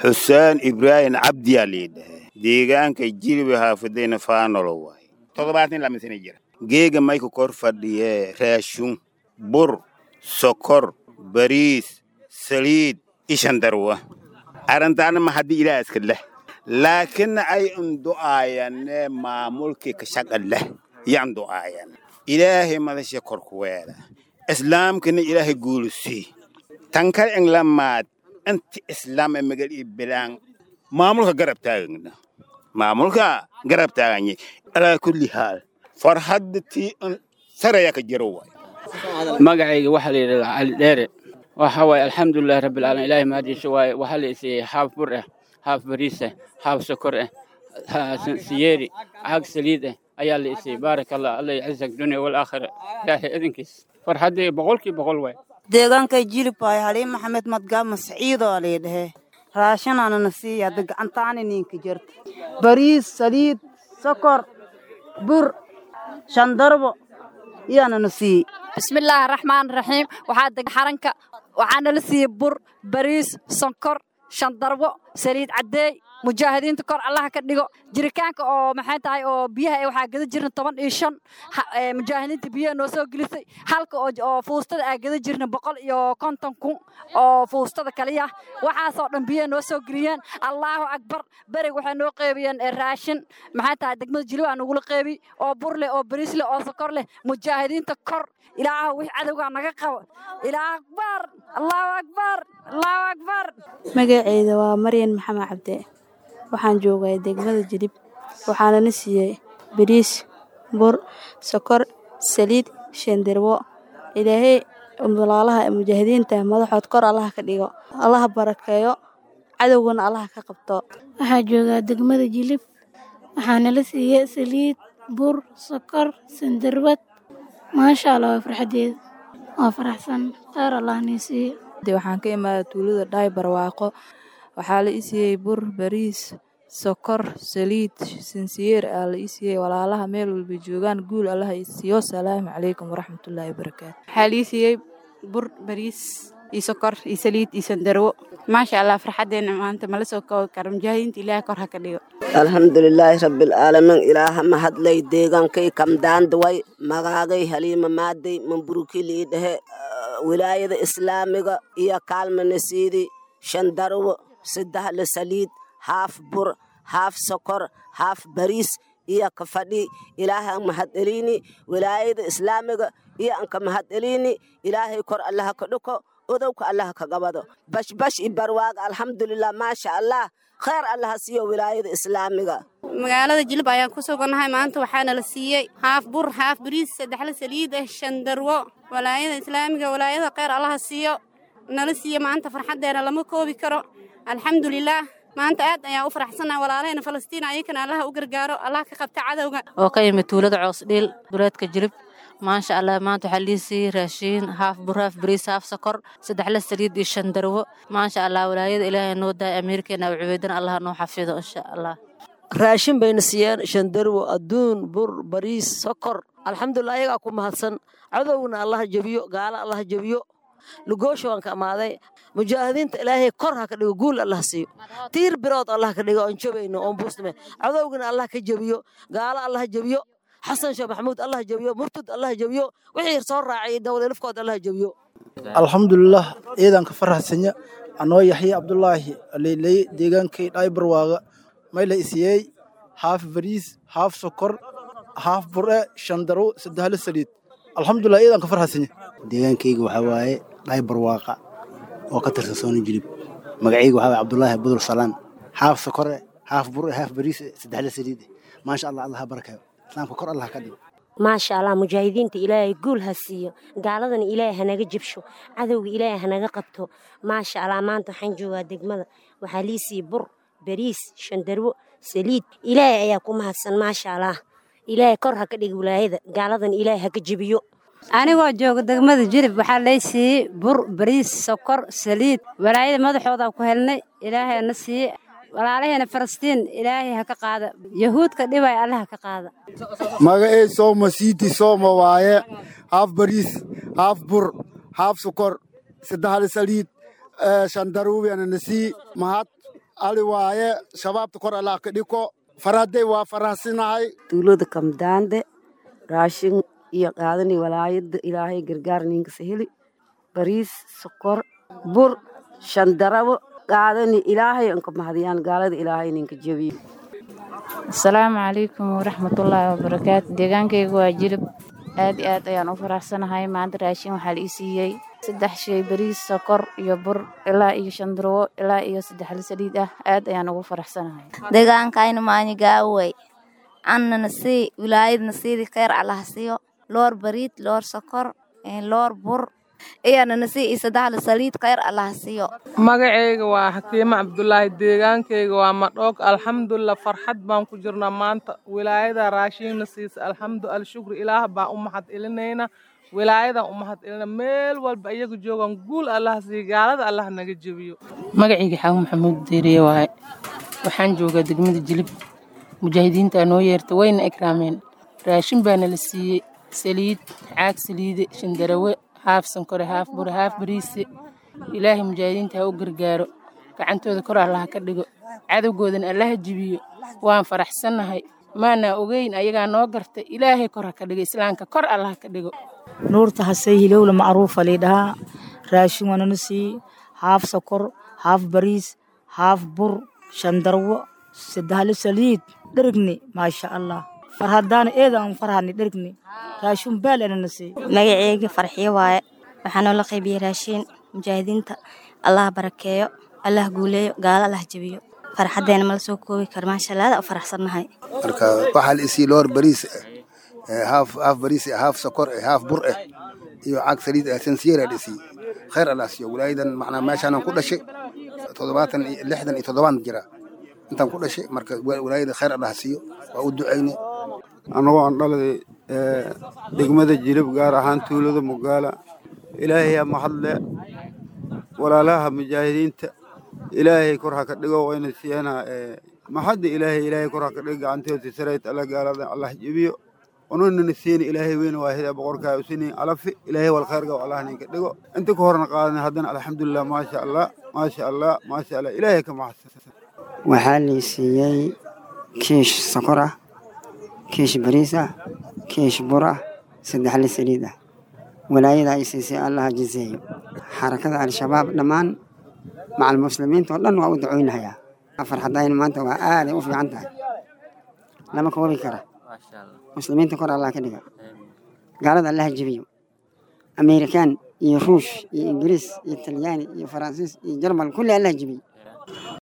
xuseen ibraahim cabdiyaa liidhahe deegaanka jiliba haafadayna faanolo waay toddobaatan lama sana jira geega mayka kor fadhiye raashun bur sokor bariis saliid ishandarwa arrintaana ma haddii ilaa iska leh laakiin ay undu'aayane maamulkii ka shaqa leh yan du'aayan ilaahay madasha kor ku weela islaamkana ilaahay guulusii tankar englamaad inti islaam ee magal iyo bilaan maamulka garab taagana maamulka garab taaganye alaa kulli haal farhadda tii saraya ka jiro waay magacayga waxaa la yidhahdaa cali dheere waxa waaye alxamdulilahi rabbilcaalamiin ilaahay mahadiisa waaye waxaa la isiiyey haaf bur ah haaf bariis ah haaf sokor ah siyeeri caag saliid ah ayaa la isiiyey baaraka allah alla yacizak dunya walaakhira ilaahay idinkiis farxaddii boqolkii boqol waay deegaankay jilibay haliin maxamed madgaama saciidoo laydhahe raashinanana siiya hadda gacantaani ninka jirta bariis saliid sokor bur shandarbo iyaanana siiyey bismillaahi raxmaan raxiim waxaa deg xaranka waxaana la siiyey bur bariis sonkor shandarbo saliid caddeey mujaahidiinta kor allaha ka dhigo jiritaanka oo maxay tahay oo biyaha waxaa gada jirna toban iyo shan mujaahidiinta biyaha noo soo gelisay halka oo fuustada aa gada jirna boqol iyo konton kun oo fuustada kaliya waxaasoo dhan biyaha noo soo geliyeen allaahu akbar berig waxay noo qeybiyeen raashin maxay tahay degmada jiliba nagula qeybi oo bur leh oo bariis leh oo sokor leh mujaahidiinta kor ilaaha wix cadowgaa naga qabo ilaah akbar allahu akbar allahu akbar magaceyda waa maryan maxamed cabde waxaan joogay degmada jilib waxaana na siiyey bariis bur sokor saliid shandirwo ilaahay walaalaha mujaahidiinta madaxood kor allaha ka dhigo allaha barakeeyo cadowgana allaha ka qabto waxaa joogaa degmada jilib waxaana la siiyey saliid bur sokor sandarwad maasha allah waa farxadeeda waa faraxsan kheyr allah nii siiyo waxaan ka imaada tuulada dhaay barwaaqo waxaa la isiiyey bur bariis sokor saliid sinsiyeer aa la isiiyey walaalaha meel walba joogaan guul allaha isiiyo salaamu calaykum waraxmatullaahi wabarakaatu waxaa la isiiyey bur bariis iyo sokor iyo saliid iyo sandarwo maasha allah farxadeena maanta mala soo koobi karo mujaahidiinta ilaah kor ha ka dhigo alxamdulilaahi rabbilcaalamiin ilaaha mahadlay deegaankay kamdaandaway magaagay haliima maaday mamburukilii dhehe wilaayada islaamiga iyo kaalmanasiidi shandarwo saddexle saliid haaf bur haaf sokor haaf bariis iyo ka fadhi ilaahay mahadcelini wilaayada islaamiga iyo anka mahadcelini ilaahay kor allaha ka dhuko odowka allaha ka gabado bashbash i barwaaga alxamdulilah maasha allah kheyr allaha siiyo wilaayada islaamiga magaalada jilib ayaan ku sugannahay maanta waxaana la siiyey haaf bur haaf bariis saddexle saliid ah shandarwo walaayada islaamiga walaayada kheyr allaha siiyo nala siiye maanta farxaddeena lama koobi karo alxamdulilaah maanta aad ayaan u faraxsannaha walaalahayna falastiin ayakana allaha u gargaaro allah ka qabta cadowga oo ka yimid tuulada coosdhiil duleedka jilib maasha allah maanta waxaa lii siiyey raashiin haaf bur haaf bariis haaf sokor saddexle saliid iyo shan darwo maasha allah walaayada ilaahay noo daaya amiirkeena u cubeydana allah noo xafido insha allah raashin bayna siiyeen shandarwo adduun bur bariis sokor alxamdulilah ayagaa ku mahadsan cadowgna allaha jebiyo gaala allaha jebiyo lugoosha waan ka amaaday mujaahidiinta ilaahay kor ha ka dhigo guul allah siiyo tiir birood allah ka dhigo oon jobayno oon buusname cadowgana allah ka jebiyo gaalo allah jebiyo xasan sheekh maxamuud allah jebiyo murtud allah jebiyo wixii soo raacay dawladlafkood allah jebiyo alxamdulilah ciidanka faraxsanya anoo yaxya cabdulaahi aleyley deegaankay dhaybarwaaga mayla isiyey haaf bariis haaf sokor haaf bure shandaro saddexle saliid alxamdulilah ciidanka faraxsanya deegaankayga waxaa waaye dhaybarwaaqa oo ka tirsan sooni jilib magacayga waxaa waaye cabdulaahi budur salaan haaf sokore haaf bure haaf bariis saddexle saliid maasha allah allah ha barakayo islaamka kor allah ka dhigo maasha allah mujaahidiinta ilaahay guul ha siiyo gaaladana ilaahay hanaga jabsho cadowga ilaahay hanaga qabto maasha allah maanta waxaan joogaa degmada waxaa lii siiye bur bariis shandarwo saliid ilaahay ayaa ku mahadsan maasha allah ilaahay kor ha ka dhiga wilaayada gaaladana ilaahay haka jebiyo anigoo jooga degmada jilib waxaa lay siiyey bur bariis sokor saliid walaayada madaxooda ku helnay ilaahay na siiye walaalaheena falastiin ilaahay ha ka qaada yahuudka dhibay alle ha ka qaada magacey sooma siiti sooma waaye haaf bariis haaf bur haaf sokor saddexle saliid shandaruubiana nasii mahad ali waaye shabaabta kor allah ka dhiko farhaday waa farahsinahay tuulada kamdaande raashin iyo qaadani walaayada ilaahay gargaar ninka saheli bariis sokor bur shandarabo qaadani ilaahay anka mahadiyaan gaalada ilaahay ninka jebiyo asalaamu calaykum waraxmatullaahi wabarakaatu deegaankayga waa jilib aad iyo aad ayaan u faraxsanahay maanta raashin waxaa la ii siiyey saddex shay bariis sokor iyo bur ilaa iyo shan durwo ilaa iyo saddex la saliid ah aad ayaan ugu faraxsanahay deegaankayna maanyigaawey annana sii wilaayadna siidii kheyr allaha siiyo loor bariid loor sokor loor bur iyanana sii iyo saddexla saliid kheyr allaha siiyo magacayga waa xakiimo cabdulaahi deegaankayga waa madhoog alxamdulilah farxad baan ku jirnaa maanta wilaayada raashiinna siisa alxamdu alshukri ilaah baan u mahad celinayna wilaayadan u mahad celina meel walba iyaga joogaan guul allaha siiya gaalada allah naga jebiyo magacayga xaawo maxamuud deeriye waaye waxaan joogaa degmada jilib mujaahidiintaa noo yeerta wayna ikraameen raashin baana la siiyey saliid caag saliide shandarawe haaf sankore haaf bure haaf bariise ilaahay mujaahidiinta ha u gargaaro gacantooda kor allaha ka dhigo cadowgoodana allaha jibiyo waan faraxsannahay maanaa ogeyn ayagaa noo gartay ilaahay kor ha ka dhigo islaamka kor allaha ka dhigo nuurta hasay hilowla macruufa liidhahaa raashin waanana sii haaf sokor haaf bariis haaf bur shandarwo saddexlo saliid dherigni maasha allah farhadaana eedaan farhani dherigni raashin baal anana sii magaceyga farxiyo waaye waxaa noola qaybiyey raashiin mujaahidiinta allah barakeeyo allah guuleeyo gaalo allah jebiyo farxadeena mala soo koobi karo maasha allah aada u faraxsannahay marka waxaa la isii loor bariis haaf haaf bariis haaf sokor haaf bur eh iyo caag saliid sansiyeera la isii khayr allah siiyo walaayadan macnaa meeshaanan ku dhashay toddobaatan iyo lixdan iyo toddobaan jira intaan ku dhashay marka walaayada khayr allah siiyo waa u ducayne annagoo aan dhaladay degmada jilib gaar ahaan tuulada mugaala ilaahay ha mahadle walaalaha mujaahidiinta ilaahay kor ha ka dhigo wayna siiyana maxadda ilaahay ilaahay kor ha ka dhigo gacanteeda sarayt alla gaalada allah jebiyo ononana siina ilaahay weyna waahida boqorkaa usini alafi ilaahay wal khayrga allah ninka dhigo inta ka horna qaadan haddana alxamdulilah maasha allah maasha allah maasha allah ilaahay ka maxadsan waxaa lii siiyey kiish sokor ah kiish bariis ah kiish bur ah saddex li saliid ah walaayada ay siisay allaha jiseeyo xarakada al-shabaab dhammaan macal muslimiinta oo dhan waa u ducooynahayaa farxadayna maanta waa aaday u fiican tahay lama koobi kara muslimiinta kor allah ka dhiga gaalada allaha jebiyo amerikaan iyo ruush iyo ingiriis iyo talyaani iyo faransiis iyo jarmal kulli allaha jebiyo